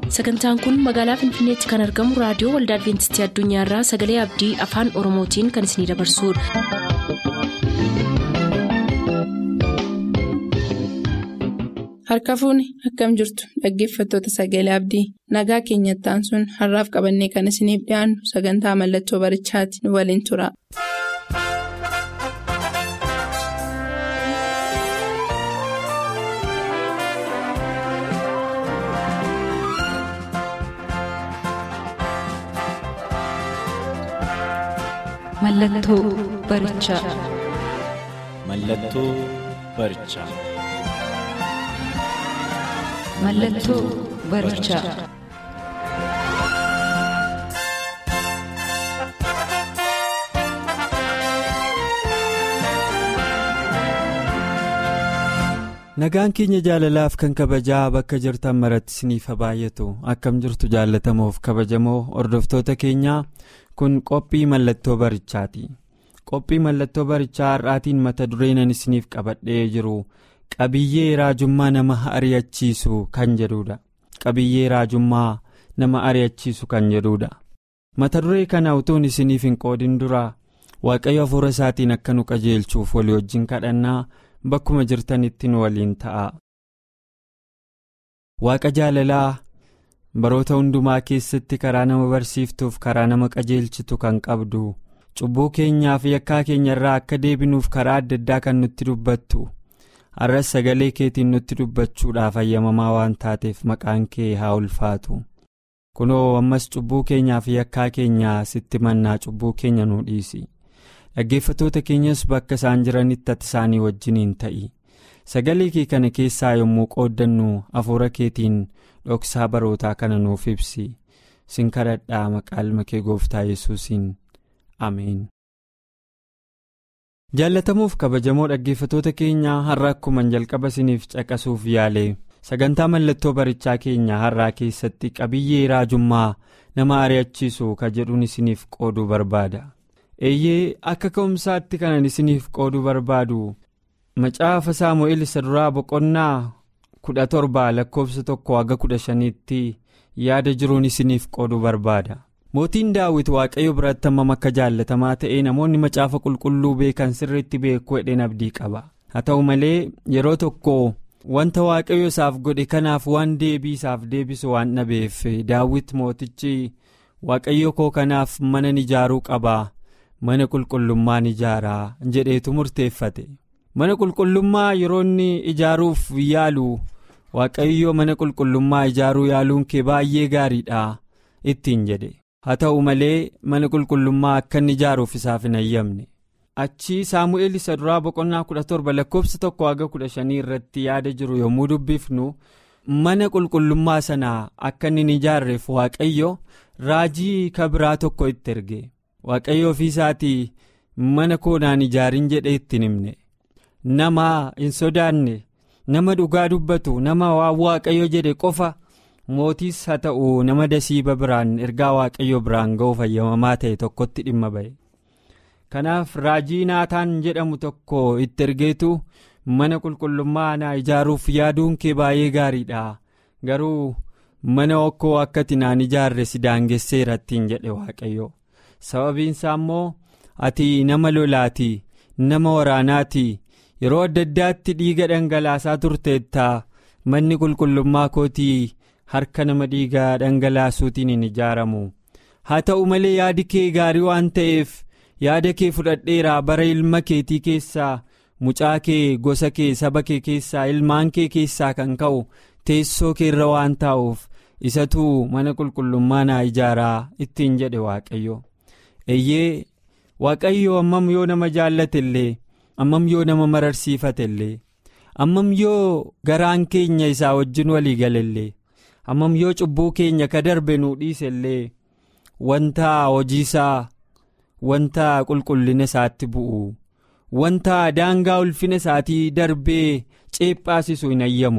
sagantaan kun magaalaa finfinneetti kan argamu raadiyoo waldaa adventistii addunyaarraa sagalee abdii afaan oromootiin kan isinidabarsudha. harka fuuni akkam jirtu dhaggeeffattoota sagalee abdii nagaa keenyattaan sun har'aaf qabannee kan isiniif dhiyaannu sagantaa mallattoo barichaati nu waliin tura. Mallattoo barichaa. Mallattoo barichaa. Mallattoo barichaa. Nagaan keenya jaalalaaf kan kabajaa bakka jirtan maratti isiniif baay'atu akkam jirtu jaallatamoof kabajamoo hordoftoota keenyaa kun qophii mallattoo barichaati. Qophii mallattoo barichaa har'aatiin mata dureen isiniif qabadhee jiru qabiyyee raajummaa nama ari'achiisu kan jedhudha. Qabiyyee raajummaa nama ari'achiisu kan jedhudha. Mata duree kana utuun isiniif hin qoodin dura waaqayyo hafuura isaatiin akka nu qajeelchuuf walii wajjin kadhannaa. Bakkuma jirtanitti nu waliin ta'a. Waaqa jaalalaa baroota hundumaa keessatti karaa nama barsiiftuuf karaa nama qajeelchitu kan qabdu cubbuu keenyaa fi yakkaa keenya irraa akka deebinuuf karaa adda addaa kan nutti dubbattu har'as sagalee keetiin nutti dubbachuudhaaf ayyamamaa waan taateef maqaan kee haa ulfaatu kunoo ammas cubbuu keenyaa fi yakkaa keenya sitti mannaa cubbuu keenya nu dhiisi. dhaggeeffatoota keenyas bakka isaan jiranitti ati isaanii wajjiniin ta'i sagalee kee kana keessaa yommuu qooddannu hafuura keetiin dhoksaa barootaa kana nuuf ibsi sin kadhadhaa maqaa ilma kee gooftaa yesuusiin ameen. jaallatamuuf kabajamoo dhaggeeffatoota keenyaa har'a akkuman jalqaba isiniif caqasuuf yaale sagantaa mallattoo barichaa keenya har'aa keessatti qabiyyee raajummaa nama ari'achiisu ka jedhuun isiniif qooduu barbaada. eeyyee akka ka'umsaatti kanan isiniif qooduu barbaadu macaafa saamu'eel isa duraa boqonnaa kudha torba lakkoofsa tokko haga kudha shaniitti yaada jiruun isiniif qooduu barbaada mootiin daawit waaqayyo biratti hammam akka jaallatamaa ta'ee namoonni macaafa qulqulluu beekan sirriitti beekuu hedheen abdii qaba haa ta'u malee yeroo tokko wanta waaqayyo isaaf godhe kanaaf waan deebii isaaf deebisu waan dhabeef daawit mootichi waaqayyo koo kanaaf mana ijaaruu qaba. mana qulqullummaan ijaaraa jedheetu murteeffate mana qulqullummaa yeroo inni ijaaruuf yaalu waaqayyo mana qulqullummaa ijaaruu yaaluun kee baay'ee gaariidha ittiin jedhe haa ta'u malee mana qulqullummaa akka inni ijaaruuf isaaf hin ayyamne achi saamu'eel isa duraa boqonnaa kudha torba lakkoofsa tokko haga kudha shanii irratti yaada jiru yommuu dubbifnu mana qulqullummaa sanaa akka inni hin ijaarreef waaqayyo raajii kabiraa tokko itti erge. waaqayyo ofii isaatii mana koonaan ijaarin jedhee ittiin himne nama hin sodaanne nama dhugaa dubbatu nama waan waaqayyo jedhe qofa mootiis haa ta'u nama dasiiba biraan ergaa waaqayyo biraan ga'uuf ayyamamaa ta'e tokkotti dhimma ba'e kanaaf raajii naataan jedhamu tokko itti ergeetu mana qulqullummaa naa ijaaruuf yaaduun kee baay'ee gaariidha garuu mana okkoo akkati naan ijaarre si daangesseera ittiin jedhe waaqayyo. sababiinsaa immoo ati nama lolaati nama waraanaati yeroo adda addaatti dhiiga dhangalaasaa turteetta manni qulqullummaa kootii harka nama dhiiga dhangalaasuutiin hin ijaaramu haa ta'u malee yaadi kee gaarii waan ta'eef yaada kee fudhadheeraa bara ilma keetii keessaa mucaa kee gosa kee saba kee keessaa ilmaan kee keessaa kan ka'u teessoo kee irra waan taa'uuf isatu mana qulqullummaa naa ijaaraa ittiin jedhe waaqayyo. eeyyee waaqayyo ammam yoo nama jaallate illee ammam yoo nama mararsiifate illee ammam yoo garaan keenya isaa wajjin walii gale illee ammam yoo cubbuu keenya ka darbe nuu dhiise illee wanta hojiisaa wanta qulqullina isaatti bu'u wanta daangaa ulfina isaatii darbee ceephaasisu hin ayyamu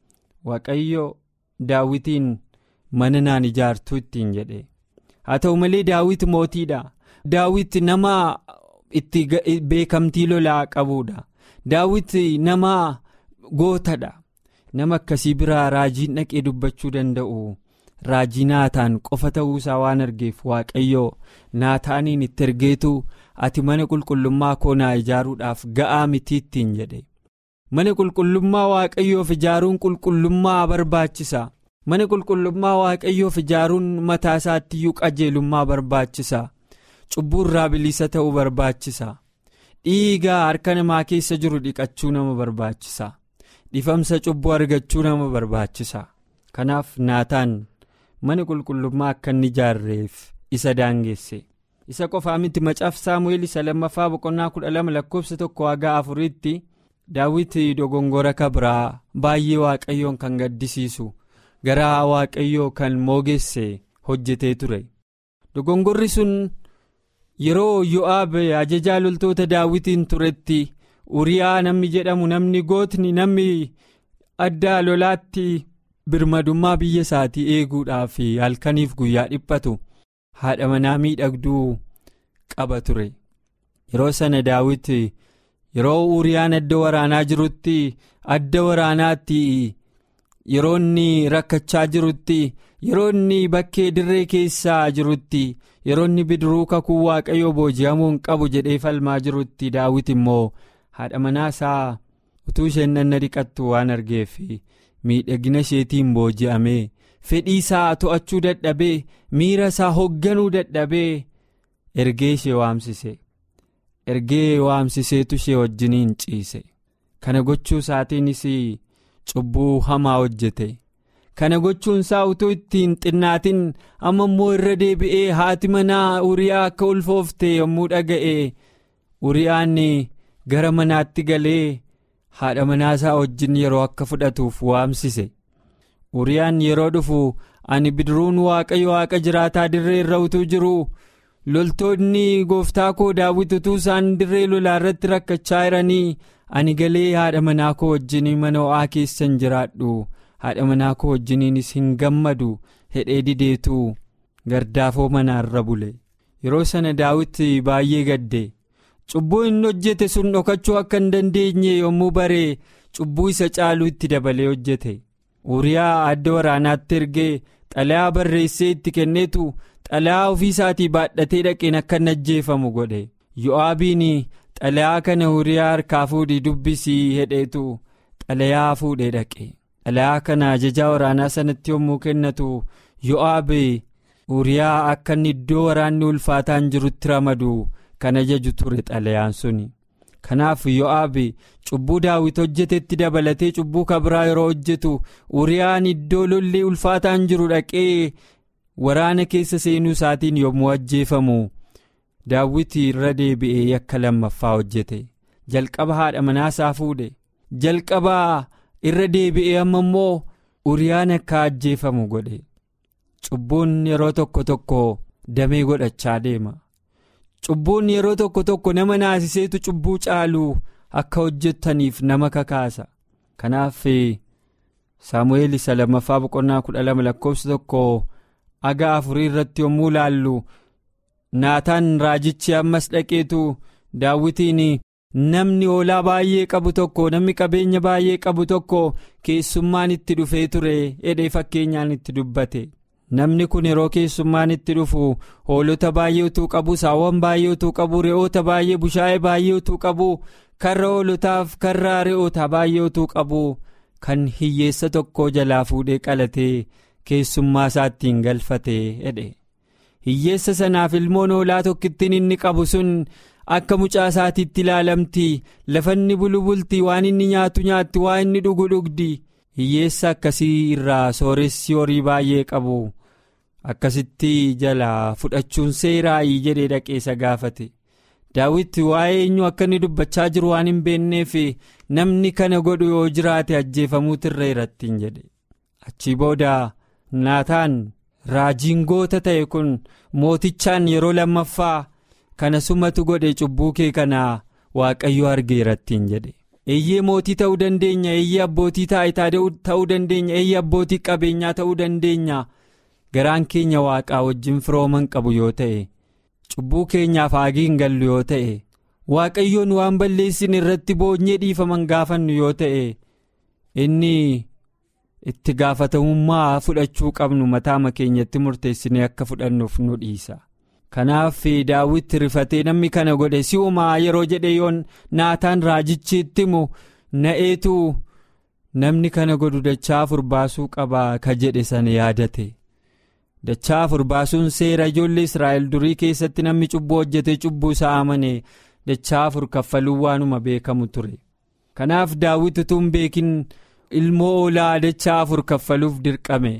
waaqayyo daawwitiin mana naan ijaartu ittiin jedhe. haa ta'u malee daawit mootiidha daawit nama itti beekamtii lolaa qabuudha daawit nama gootadha nama akkasii biraa raajiin dhaqee dubbachuu danda'u raajii naataan qofa ta'uusaa waan argeef waaqayyoo naataaniin itti ergeetu ati mana qulqullummaa koo naa ijaaruudhaaf ga'aa mitiittiin jedhe mana qulqullummaa waaqayyoof ijaaruun qulqullummaa barbaachisa mana qulqullummaa waaqayyoof ijaaruun mataa isaattiyyuu qajeelummaa barbaachisa cubbuu irraa bilisa ta'uu barbaachisa dhiigaa harka namaa keessa jiru dhiqachuu nama barbaachisa dhifamsa cubbuu argachuu nama barbaachisa kanaaf naataan mana qulqullummaa akka inni ijaarreef isa daangeesse isa qofaa miti macaaf saamu'eel isa lammaffaa boqonnaa kudha lama lakkoofsa tokko haga afuriitti daawwiti dogongora kabraa baay'ee waaqayyoon kan gaddisiisu garaa waaqayyoo kan moogeesse hojjetee ture dogongorri sun yeroo yo'aab ajajaa loltoota daawwitiin turetti uriyaa namni jedhamu namni gootni namni addaa lolaatti birmadummaa biyya isaatii eeguudhaaf halkaniif guyyaa dhiphatu haadha manaa miidhagduu qaba ture yeroo sana daawwiti yeroo uriyaan adda waraanaa jirutti adda waraanaatti yeroo inni rakkachaa jirutti yeroo inni bakkee dirree keessaa jirutti yeroo inni bidiruu kakuu waaqayyoo booji'amuu hin qabu jedhee falmaa jirutti daawwiti immoo haadha manaa isaa utuu isheen nanna dhiqattu waan argeef miidhagina isheetiin booji'amee fedhii isaa to'achuu dadhabee miira isaa hoogganuu dadhabee ergee ishee waamsise ergee waamsiseetu ishee wajjiniin ciise kana gochuu isaatiinis cubbuu hamaa hojjete kana gochuun isaa utuu ittiin xinnaatin amma immoo irra deebi'ee haati manaa uriyaa akka ulfoofte yommuu dhaga'e uriyaan gara manaatti galee haadha manaasaa wajjin yeroo akka fudhatuuf waamsise uriyaan yeroo dhufu ani bidiruun waaqayyo waaqa jiraataa dirree irra utuu jiru loltoonni gooftaa koo daawwiti utuu isaan dirree lolaa irratti rakkachaa jiranii ani galee haadha manaa koo wajjin mana ho'aa keessan jiraadhu haadha manaa koo wajjiniinis hin gammadu hedhee dideetu gardaafoo manaarra bule yeroo sana daawwiti baay'ee gadde cubbuu inni hojjete sun dhokachuu akka hin dandeenye yommuu baree cubbuu isa caaluu itti dabalee hojjete uriyaa adda waraanaatti ergee xalayaa barreessee itti kenneetu xalayaa ofii isaatii baadhatee dhaqeen akka hin ajjeefamu godhe yo'aabiin xalayaa kana uriyaa harkaa fuudhii dubbisii hedheetu xalayaa fuudhee dhaqe xalayaa kana ajajaa waraanaa sanatti yommuu kennatu yo'aab uriyaa akka inni iddoo waraanni ulfaataan jirutti ramadu kan ajaju ture xalayaan suni kanaaf yo'aab cubbuu daawit hojjetetti dabalatee cubbuu kabraa yeroo hojjetu uriyaan iddoo lolli ulfaataan jiru dhaqee waraana keessa seenuu isaatiin yommuu ajjeefamu daawwiti irra deebi'ee yakka lammaffaa hojjete jalqaba haadha manaasaa fuudhe jalqabaa irra deebi'ee amma immoo uriyaan akka ajjeefamu godhe cubbuun yeroo tokko tokko damee godhachaa deema cubbuun yeroo tokko tokko nama naasiseetu cubbuu caalu akka hojjetaniif nama kakaasa kanaaf saamu'eel isa lammaffaa boqonnaa kudha lama lakkoofsa tokko aga afurii irratti yommuu laallu naataan raajichi ammas dhaqeetu daawwitiin namni hoolaa baay'ee qabu tokko namni qabeenya baay'ee qabu tokko keessummaan itti dhufee ture jedhee fakkeenyaan itti dubbate namni kun yeroo keessummaan itti dhufu hoolota baay'ee utuu qabu saawwan baay'ee utuu qabu re'oota baay'ee bushaayee baay'ee utuu qabu karra hoolotaaf karra re'oota baay'ee utuu qabu kan hiyyeessa tokko jalaa fuudhee qalatee keessummaa isaattiin galfate jedhe hiyyeessa sanaaf ilmoon hoolaa tokkittiin inni qabu sun akka mucaa isaatiitti ilaalamti lafanni bulu bulti waan inni nyaatu nyaatti waan inni dhugu dhugdi hiyyeessa akkasii irraa sooressi horii baay'ee qabu akkasitti jalaa fudhachuun seeraayii jedhee dhaqeessa gaafate daawwitti waa'ee eenyu akka inni dubbachaa jiru waan hin beekneef namni kana godhu yoo jiraate ajjeefamuutu irra irrattiin jedhe achii booda naataan raajiin goota ta'e kun mootichaan yeroo lammaffaa kana sumatu godhe cubbuu kee kanaa waaqayyo argeerattiin jedhe eeyyee mootii ta'uu dandeenya eeyyee abbootii taayitaa ta'uu dandeenya eeyyee abbootii qabeenyaa ta'uu dandeenya garaan keenya waaqaa wajjin firooman qabu yoo ta'e cubbuu keenyaaf haagii hin gallu yoo ta'e waaqayyoon waan balleessin irratti boonyee dhiifaman gaafannu yoo ta'e inni itti gaafatamummaa fudhachuu qabnu mataama keenyatti murteessinee akka fudhannuuf nu dhiisa. kanaaf daawwitti rifatee namni kana godhe si'umaa yeroo jedhe yoon naataan raajichi itti himu na'eetu namni kana godhu dachaa afur baasuu qaba ka jedhe sana yaadate dachaa afur baasuun seera ijoollee israa'el durii keessatti namni cubbuu hojjetee cubbuu isaa amane dachaa afur kaffaluu waanuma beekamu ture kanaaf daawwitti tun beekin ilmoo oolaa dachaa afur kaffaluuf dirqame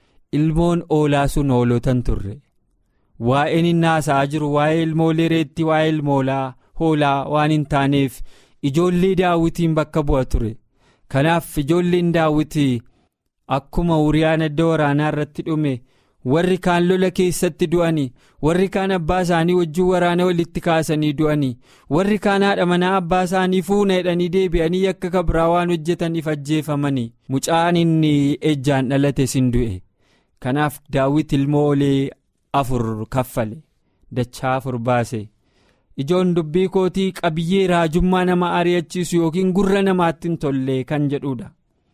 ilmoon oolaa sun hoolotan turre. waa'een inni haasa'aa jiru waa'ee ilmoolee reetti waa'ee ilmoolaa hoolaa waan hin taaneef ijoollee daawwitiin bakka bu'a ture kanaaf ijoolleen daawwitii akkuma uriyaan adda waraanaa irratti dhume warri kaan lola keessatti du'ani warri kaan abbaa isaanii wajjin waraana walitti kaasanii du'ani warri kaan haadha manaa abbaa isaanii fuuna hidhanii deebi'anii akka kabraa waan hojjetaniif ajjeefamani mucaan inni ejjaan dhalate sin du'e kanaaf daawwit ilmoolee. afur kaffale dachaa afur baase ijoon dubbii kootii qabiyyee raajummaa nama ari'achiisu yookiin gurra namaatti hin tolle kan jedhudha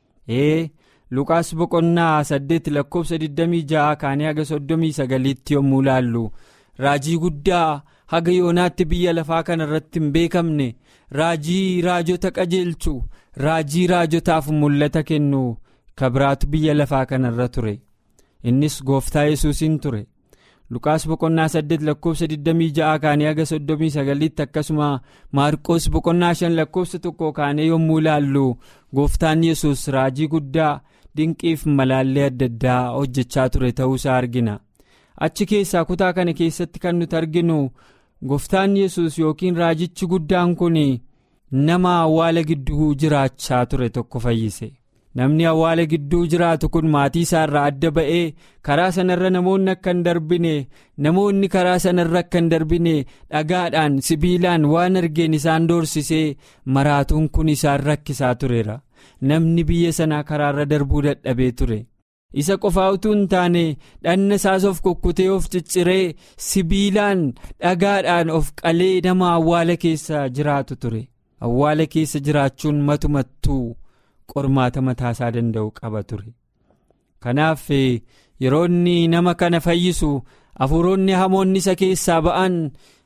ee lukaas boqonnaa saddeet lakkoofsa 26 kaanii haga 39tti yommuu laallu raajii guddaa haga yoonaatti biyya lafaa kana irratti hin beekamne raajii raajota qajeelchu raajii raajotaaf mul'ata kennu kabiraatu biyya lafaa kana irra ture innis gooftaa yesuusiin ture. lukaas boqonnaa saddeet lakkoofsa 26 kaanii haga 39tti akkasuma maarqoos boqonnaa 5 lakkoofsa tokko kaanii yommuu ilaallu gooftaan yesus raajii guddaa dinqiif malaallee adda addaa hojjechaa ture ta'uusaa argina achi keessaa kutaa kana keessatti kan nuti arginu gooftaan yesus yookiin raajichi guddaan kun nama awwaala gidduu jiraachaa ture tokko fayyise. namni awwaala gidduu jiraatu kun maatii isaa irraa adda ba'ee karaa sanarra namoonni akka hin darbine namoonni karaa sanarra akka hin darbine dhagaadhaan sibiilaan waan argeen isaan doorsisee maraatuun kun isaan rakkisaa tureera namni biyya sanaa karaarra darbuu dadhabee ture isa qofaa utuu hin taane dhanna isaas of kukkutee of cicciree sibiilaan dhagaadhaan of qalee nama awwaala keessa jiraatu ture awwaala keessa jiraachuun matumattuu. qormaata mataasaa danda'u qaba ture kanaaf yeroo inni nama kana fayyisu hafuuronni hamoonni isa keessaa ba'an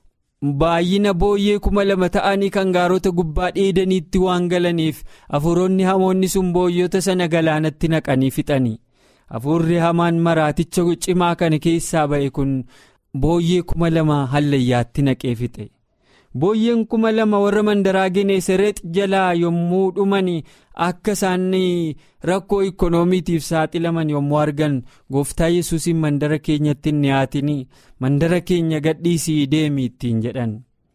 baay'ina booyyee kuma lama ta'anii kan gaarota gubbaa dheedaniitti waan galaniif hafuuronni hamoonni sun booyyota sana galaanatti naqanii fixanii hafuurri hamaan maraaticha cimaa kana keessaa ba'e kun booyyee kuma lama hallayyaatti naqee fixe. booyyeen kuma lama warra mandaraa geneesareet jalaa yommuu dhuman akka isaan rakkoo ikkonoomiitiif saaxilaman yommuu argan gooftaa yesuusiin mandara keenyatti hin dhiyaatin mandara keenya gadhiisii deemi ittiin jedhan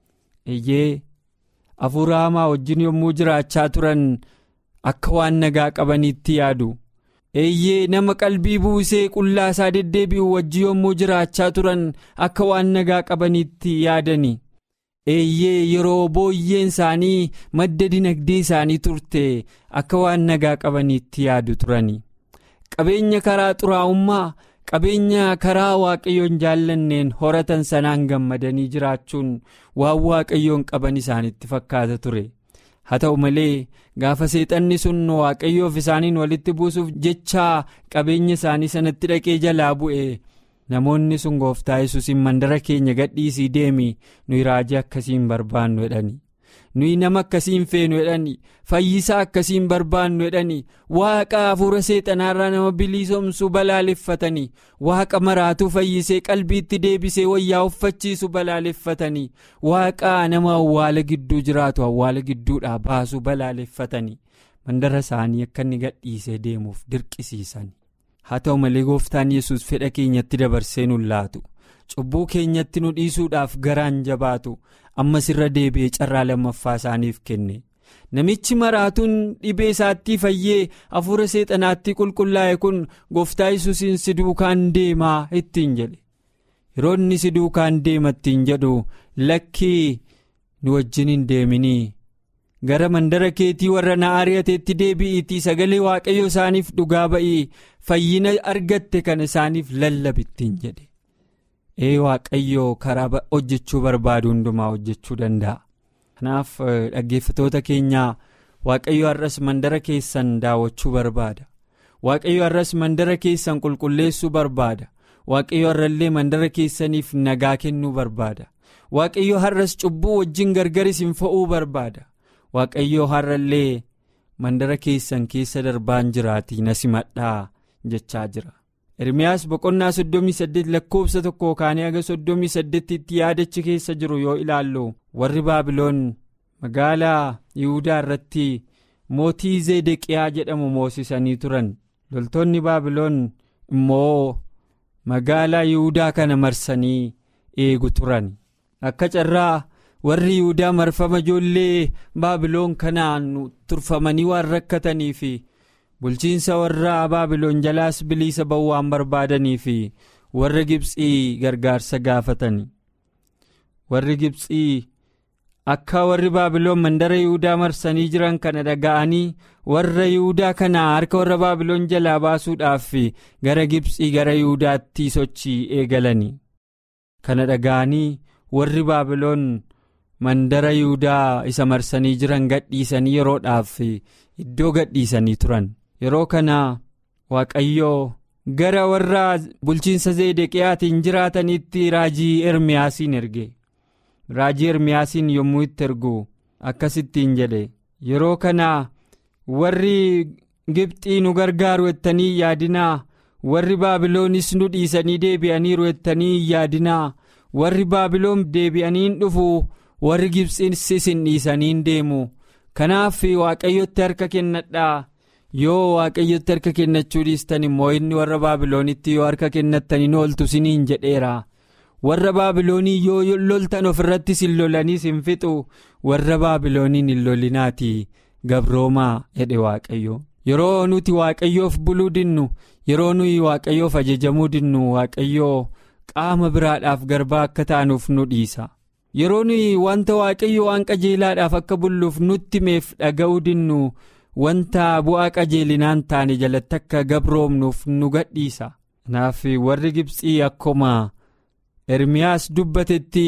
eeyyee hafuura hamaa wajjin yommuu jiraachaa turan akka waan nagaa qabaniitti yaadu eeyyee nama qalbii buusee qullaa isaa deddeebi'u wajji yommuu jiraachaa turan akka waan nagaa qabaniitti yaadani. eeyyee yeroo booyyeen isaanii madda dinagdee isaanii turte akka waan nagaa qabaniitti yaadu turani qabeenya karaa xuraa'ummaa qabeenya karaa waaqayyoon jaallanneen horatan sanaan gammadanii jiraachuun waan waaqayyoon qaban isaanitti fakkaata ture haa ta'u malee gaafa seexanni sun waaqayyoof isaaniin walitti buusuuf jechaa qabeenya isaanii sanatti dhaqee jalaa bu'e. namoonni sun gooftaa yesuusiin mandara keenya gadhiisii deemi nuyi raajii akkasiin barbaannu jedhani nuyi nama akkasiin feenu jedhani fayyisaa akkasiin barbaannu jedhani waaqa hafuura seexanaarraa nama bilisoomsuu balaaleffatanii waaqa maraatuu fayyisee qalbiitti deebisee wayyaa uffachiisu balaaleffatanii waaqa nama awwaala gidduu jiraatu awwaala gidduudhaa baasuu balaaleffatanii mandara isaanii akka inni gadhiisee deemuuf dirqisiisan. haa ta'u malee gooftaan yesus fedha keenyatti dabarsee nu laatu cubbuu keenyatti nu dhiisuudhaaf garaan jabaatu ammas irra deebi'ee carraa lammaffaa isaaniif kenne namichi maraatuun dhibee isaatti fayyee hafuura seexanaatti qulqullaa'e kun gooftaa yesuusiin si duukaan deemaa ittiin jedhe yeroo inni si duukaan deema ittiin jedhu lakkii nu wajjin hin deeminii. gara mandara keetii warra na ari'ateetti deebi'iitii sagalee waaqayyo isaaniif dhugaa ba'ii fayyina argatte kan isaaniif lallabittiin jedhe ee waaqayyo karaa hojjechuu barbaadu hundumaa hojjechuu danda'a kanaaf dhaggeeffatoota keenyaa waaqayyo har'as mandara keessan daawwachuu barbaada waaqayyo har'as mandara keessan qulqulleessuu barbaada waaqayyo har'allee mandara keessaniif nagaa kennuu barbaada waaqayyo har'as cubbuu wajjin gargar isin fo'uu barbaada waaqayyo har'allee mandara keessan keessa darbaan jiraatii na simadhaa jechaa jira. Ermiyaas boqonnaa soddomii saddeet lakkoofsa tokko kaanii haga soddomii saddeetitti yaadachi keessa jiru yoo ilaallu warri baabiloon magaalaa Yihudaa irratti mootii zeedeqiyaa jedhamu moosisanii turan loltoonni baabiloon immoo magaalaa Yihudaa kana marsanii eegu turan akka carraa warri Yihudaa marfama ijoollee baabiloon kanaan turfamanii waan rakkatanii fi. bulchiinsa warra baabiloon jalaas bilisa ba'uu waan barbaadanii fi warra gibxii gargaarsa gaafatani warri gibxii akka warri baabiloon mandara yihudaa marsanii jiran kana dhaga'anii warra yihudaa kana harka warra baabiloon jalaa baasuudhaaf gara gibxii gara yihudaatti sochii eegalani kana dhaga'anii warri baabiloon mandara yihudaa isa marsanii jiran gadhiisanii yeroodhaaf iddoo gadhiisanii turan. yeroo kana waaqayyoo gara warra bulchiinsa zeedeqiyaatiin jiraatanitti raajii ermiyaasiin erge raajii ermiyaasiin yommuu itti ergu akkasittiin jedhe yeroo kana warri gibxii nu gargaaru ettanii yaadinaa warri baabiloonis nu dhiisanii deebi'aniiru ettanii yaadinaa warri baabiloon deebi'aniin dhufu warri gibxiis isin dhiisaniin deemu kanaaf waaqayyotti harka kennadhaa. yoo waaqayyotti harka kennachuu dhiistan immoo inni warra baabiloonitti yoo harka kennattaniin ooltu siniin jedheera warra baabiloonii yoo loltan ofirratti sin lolanii sin fixu warra baabilooniin hin lolinaati gabroomaa jedhe waaqayyo yeroo nuti waaqayyoof buluu dinnu yeroo nuyi waaqayyoof ajajamuu dinnu waaqayyoo qaama biraadhaaf garbaa akka taanuuf nu dhiisa yeroo nuyi wanta waaqayyo waan qajeelaadhaaf akka bulluuf nutti meef dhaga'uu dinnu. wanta bu'aa qajeelinaan taane jalatti akka gabroomnuuf nu gadhiisa kanaaf warri gibxii akkuma ermiyaas dubbatetti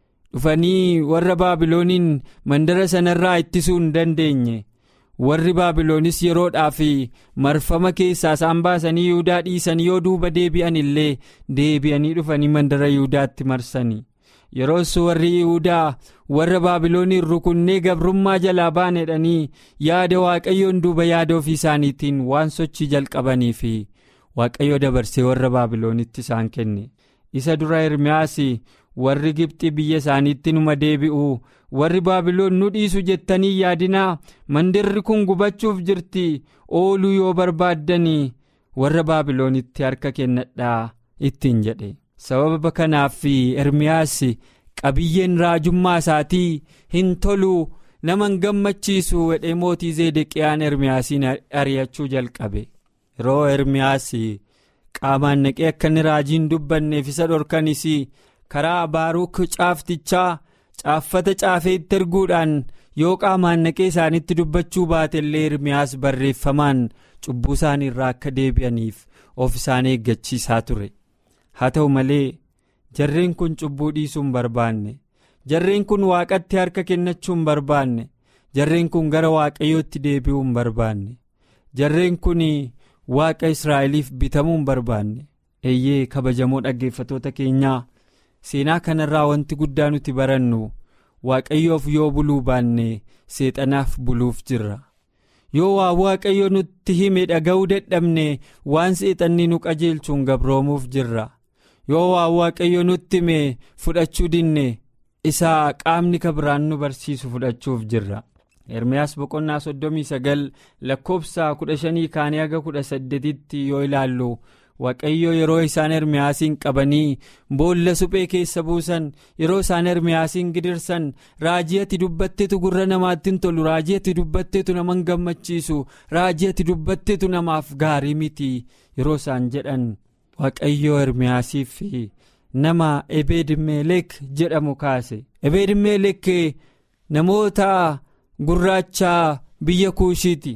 dhufanii warra baabilooniin mandara sanarraa ittisuu hin dandeenye warri baabiloonis yeroodhaaf marfama keessaa isaan baasanii yihudaa dhiisanii yoo duuba deebi'an illee deebi'anii dhufanii mandara yihudaatti marsanii yeroos warri yihudaa warra baabilooniin rukunnee gabrummaa jalaa baanedhanii yaada waaqayyoon duuba yaada ofii isaaniitiin waan sochii jalqabanii fi waaqayyo dabarsee warra baabiloonitti isaan kenne isa dura ermiyaas warri gibxi biyya isaaniitti numa deebi'u warri baabiloon nu dhiisu jettanii yaadinaa mandirri kun gubachuuf jirti ooluu yoo barbaaddanii warra baabiloonitti harka kennadhaa ittiin jedhe sababa kanaaf ermiyaas qabiyyeen raajummaa isaatii hin tolu nama hin gammachiisu wedhee mootii zeedeqiyaan ermiyaasiin ari'achuu jalqabe yeroo ermiyaas qaamaan naqee akka inni raajiin dubbanneef isa dhorkanis karaa baaruuk caaftichaa caaffata caafee itti erguudhaan yoo qaamaan naqee isaanitti dubbachuu baatellee ermiyaas barreeffamaan cubbuu isaanii irraa akka deebi'aniif of isaan eeggachiisaa ture haa ta'u malee jarreen kun cubbuu dhiisuu hin barbaanne jarreen kun waaqatti harka kennachuu hin barbaanne jarreen kun gara waaqayyootti deebi'uu hin barbaanne jarreen kun waaqa israa'eliif bitamuu hin barbaanne eeyyee kabajamoo dhaggeeffatoota keenyaa seenaa kanarraa wanti guddaa nuti barannu waaqayyoof yoo buluu baanne seexanaaf buluuf jirra yoo waa waaqayyo nutti hime dhaga'uu dadhabne waan seexanni nu qajeelchuun gabroomuuf jirra yoo waa waaqayyo nutti hime fudhachuu dinne isaa qaamni kabiraan nu barsiisu fudhachuuf jirra. Ermiyaas boqonnaa soddomii sagal lakkoofsa kudha shanii kaanii haga kudha saddeetitti yoo ilaallu waaqayyo yeroo isaan ermiyaasiin qabanii boolla suphee keessa buusan yeroo isaan ermiyaasiin gidirsan raajii ati dubbatteetu gurra namaatti hin tolu raajii ati dubbatteetu nama hin gammachiisu raajii ati dubbatteetu namaaf gaarii miti yeroo isaan jedhan waaqayyo ermiyaasiif nama ebeedmeelek jedhamu kaase ebeedmeelek namoota. gurraachaa biyya kuushiiti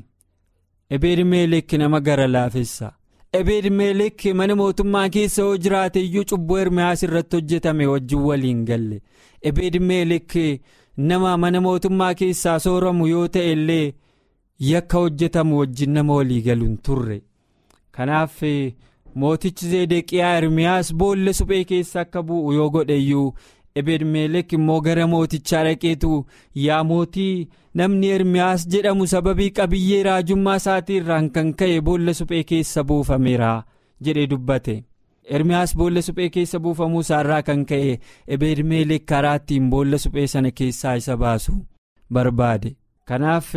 ebeedmeelek nama gara laafessa ebeedmeelek mana mootummaa keessa yoo jiraate iyyuu cubbuu ermiyaas irratti hojjetame wajjin waliin galle ebeedmeelek nama mana mootummaa keessaa sooramu yoo ta'e illee yakka hojjetamu wajjin nama walii galuun turre kanaaf mootichi zedeqiyaa ermiyaas boolla suphee keessa akka bu'u yoo godheyyuu ebedmeelek immoo gara mootichaa dhaqeetu yaa mootii namni ermiyaas jedhamu sababii qabiyyee raajummaa isaatii irraan kan ka'e boolla suphee keessa buufameera jedhee dubbate. ermiyaas boolla suphee keessa buufamuu isaarraa kan ka'e ebedmeelek karaa ittiin boolla suphee sana keessaa isa baasu barbaade kanaaf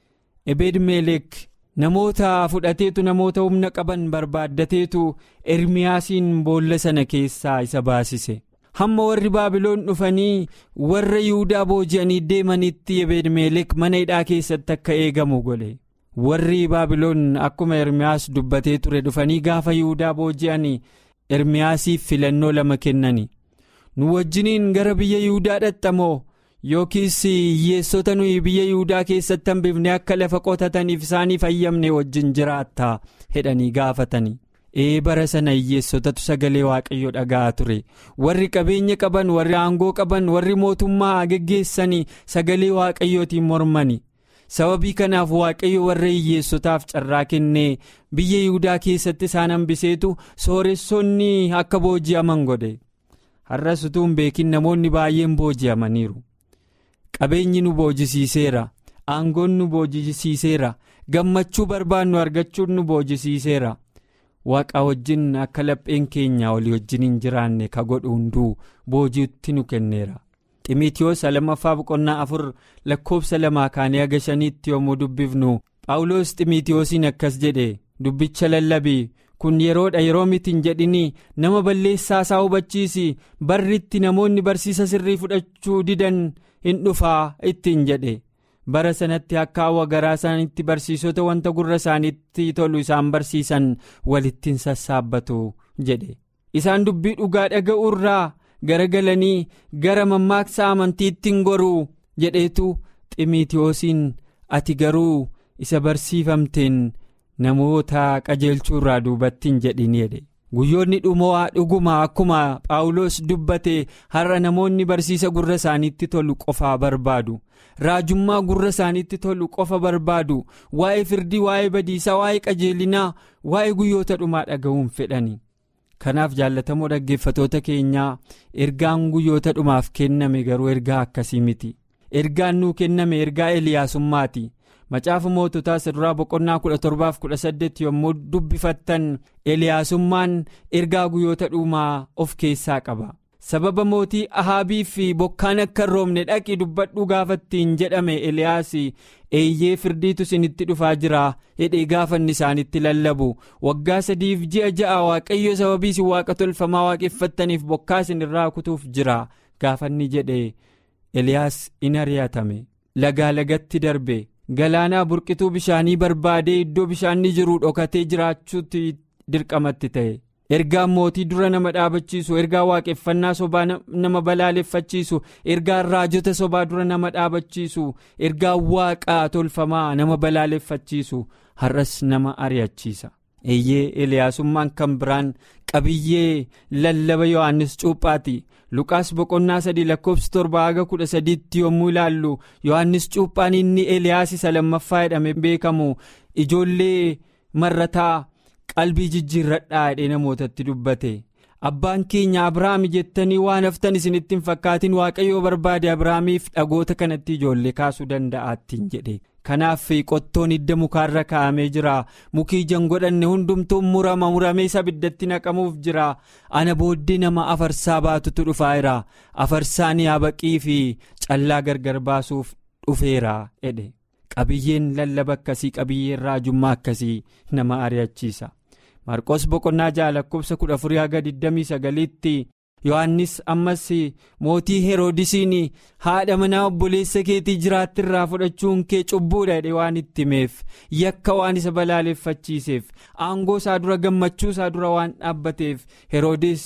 ebedmeelek namoota fudhateetu namoota humna qaban barbaaddateetu ermiyaasiin boolla sana keessaa isa baasise hamma warri baabiloon dhufanii warra yihudaa booji'anii deemanitti ebedmeelek mana hidhaa keessatti akka eegamu godhe warri baabiloon akkuma ermiyaas dubbatee ture dhufanii gaafa yihudaa booji'anii. ermiyaasiif filannoo lama kennani nu wajjiniin gara biyya yihudaa dhaxxamoo yookiis hiyyeessota nuyi biyya yihudaa keessatti hambifne akka lafa qotataniif isaaniif ayyamne wajjin jiraattaa hedhanii gaafatanii ee bara sana hiyyeessotatu sagalee waaqayyo dhaga'aa ture warri qabeenya qaban warri aangoo qaban warri mootummaa geggeessanii sagalee waaqayyootiin mormani. sababii kanaaf waaqayyo warra hiyyeessotaaf carraa kennee biyya yihudaa keessatti isaan hambiseetu sooressonni akka booji'aman godhe har'as utuu hin beekin namoonni baay'een booji'amaniiru qabeenyi nu boojisiiseera aangoon nu boojisiiseera gammachuu barbaannu argachuun nu boojisiiseera waaqa wajjin akka lapheen keenya olii wajjin hin jiraanne ka godhu hunduu boojiitti nu kenneera. ximitiyoos lammaffaa boqonnaa afur lakkoofsa lamaa kaanee haga shaniitti yommuu dubbifnu phaawulos ximitiyoosiin akkas jedhe dubbicha lallabii kun yeroodha yeroo miti hin jedhinii nama balleessaa isaa hubachiisi barritti namoonni barsiisa sirrii fudhachuu didan hin dhufaa ittiin jedhe bara sanatti akka hawwa garaa isaaniitti barsiisota wanta gurra isaaniitti tolu isaan barsiisan walittiin sassaabbatu jedhe isaan dubbii dhugaa dhaga'uu irraa. garagalanii gara mammaaksa amantiitti hin goruu jedheetu ximitiyoosiin ati garuu isa barsiifamteen namoota qajeelchuu irraa duubatti hin jedhin jedhe guyyoonni dhumoo dhuguma akkuma phaawulos dubbate har'a namoonni barsiisa gurra isaaniitti tolu qofaa barbaadu raajummaa gurra isaaniitti tolu qofa barbaadu waa'ee firdii waa'ee badiisaa waa'ee qajeelinaa waa'ee guyyoota dhumaa dhaga'uun fedhani. kanaaf jaallatamoo dhaggeeffatoota keenyaa ergaan guyyoota dhumaaf kenname garuu ergaa akkasii miti ergaan nuu kenname ergaa eliyaasummaati macaafa moototaa saduraa boqonnaa 17-18 yommuu dubbifattan eliyaasummaan ergaa guyyoota dhumaa of keessaa qaba sababa mootii ahaabii fi bokkaan akka hin roobne dhaqi dubbadhuu gaafattiin jedhame eliyaas eeyyee firdiitu isinitti dhufaa jira hidhee gaafanni isaanitti lallabu waggaa sadiif ji'a ja'a waaqayyo sababii isin waaqa tolfamaa waaqeffattaniif bokkaa isin irraa kutuuf jira gaafanni jedhe eliyaas in ari'atame lagaa lagatti darbe galaanaa burqituu bishaanii barbaadee iddoo bishaanni jiru dhokatee jiraachuutti dirqamatti ta'e. ergaan mootii dura nama dhaabachiisu ergaa waaqeffannaa sobaa nama balaaleffachiisu ergaan raajota sobaa dura nama dhaabachiisu ergaan waaqaa tolfamaa nama balaaleffachiisu har'as nama ari'achiisa eeyyee eliyaasummaan kan biraan qabiyyee lallaba yohannis cuuphaati luqaas boqonnaa sadii lakkoofsi torba haga kudha sadiitti yommuu ilaallu yohannis cuuphaan inni eliyaas isa lammaffaa jedhame beekamu ijoollee marrataa. qalbii jijjiirradhaa jedhee namootatti dubbate abbaan keenya abrahaam jettanii waan haftan isinitti hin fakkaatin waaqayyoo barbaade abrahaamiif dhagoota kanatti ijoollee kaasuu danda'aattiin jedhe kanaaf qottoon hidda mukaarra kaa'amee jira mukii jan godhanne hundumtuun murama muramee ibiddatti naqamuuf jira ana booddee nama afarsaa baatutu dhufaa jira afarsaan yaabaqii fi callaa gargar baasuuf dhufeera jedhe. qabiyyeen lallaba akkasii qabiyyeen raajummaa akkasii nama ari'achiisa marqos boqonnaa ja'a lakkoofsa kudha afurii haga 29tti yohannis ammas mootii heroodisiin haadha manaa obboleessa keetii jiraattirraa fudhachuun kee cubbuudha jedhe waan itti himeef yakka waan isa balaaleffachiiseef aangoo isaa dura gammachuu isaa dura waan dhaabbateef heroodis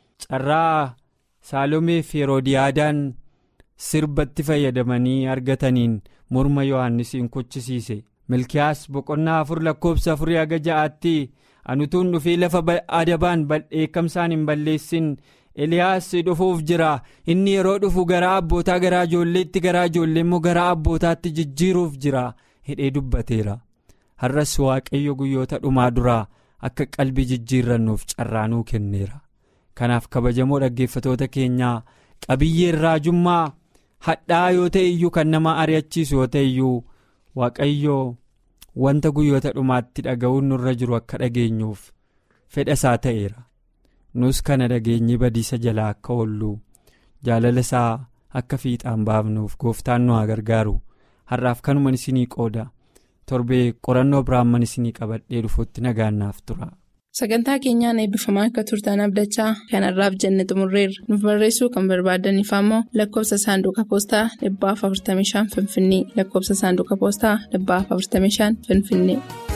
carraa saalomeef heroodiyaadaan sirbatti fayyadamanii argataniin. morma yohannisiin kuchisiise milkiyaas boqonnaa afur lakkoofsa afurii haga ja'aatti anutuun dhufee lafa adabaan dheekkamsaan hin balleessin eliyaas dhufuuf jira inni yeroo dhufu garaa abbootaa garaa ijoolleetti garaa ijoollee immoo garaa abbootaatti jijjiiruuf jira hidhee dubbateera har'as waaqayyo guyyoota dhumaa duraa akka qalbii jijjiirrannuuf carraanuu kenneera kanaaf kabajamoo dhaggeeffatoota keenyaa qabiyyeen raajummaa hadhaa yoo ta'e iyyuu kan nama ari'achiisu yoo ta'e iyyuu waaqayyoo wanta guyyoota dhumaatti dhaga'uun nurra jiru akka dhageenyuuf fedha isaa ta'eera nus kana dhageenyi badiisa jalaa akka oollu jaalala isaa akka fiixaan baafnuuf gooftaan nu haa gargaaru har'aaf kanuman isinii qooda torbee qorannoo biraamman isinii qabadhee dhufuutti nagaannaaf tura. sagantaa keenyaan eebbifamaa akka turtan abdachaa kanarraaf jenne xumurreerra nuuf barreessuu kan barbaadaniif ammoo lakkoofsa saanduqa poostaa 45 finfinnee lakkoofsa saanduqa poostaa 45 finfinnee.